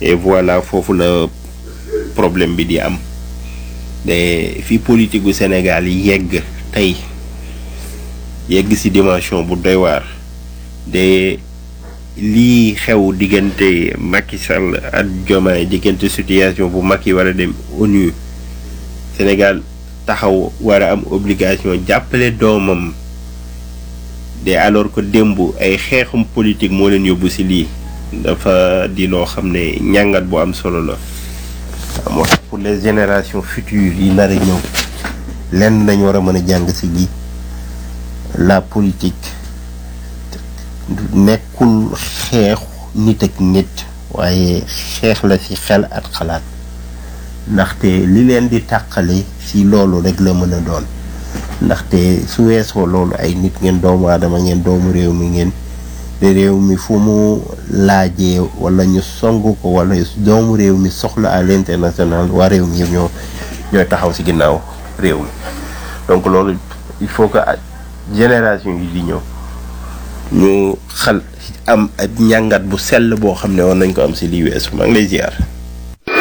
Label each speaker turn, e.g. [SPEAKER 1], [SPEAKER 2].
[SPEAKER 1] et voilà foofu la problème bi di am de fi politique gu Sénégal yi yegg tey yegg ci dimension bu doy waar de lii xew diggante Macky Sall ak Diomaye diggante situation bu Macky war a dem ONU Sénégal taxaw war a am obligation jàppale doomam de alors que démb ay xeexum politique moo leen yóbbu ci lii dafa di loo xam ne ñàngat bu am solo la moo tax pour les générations futures yi nar a ñëw lenn dañ war a mën a jàng ci lii la politique nekkul xeex nit ak nit waaye xeex la ci xel ak xalaat ndaxte li leen di tàqale ci loolu rek la mën a doon ndaxte su weesoo loolu ay nit ngeen doomu aadama ngeen doomu réew mi ngeen te réew mi fu mu laajee wala ñu song ko wala doomu réew mi soxla à l'international waa réew mi yëpp ñoo ñooy taxaw ci ginnaaw réew mi donc loolu il faut que génération yi di ñëw ñu xal am ak njàngat bu sell boo xam ne war nañ ko am ci lii weesu maa ngi lay ziar.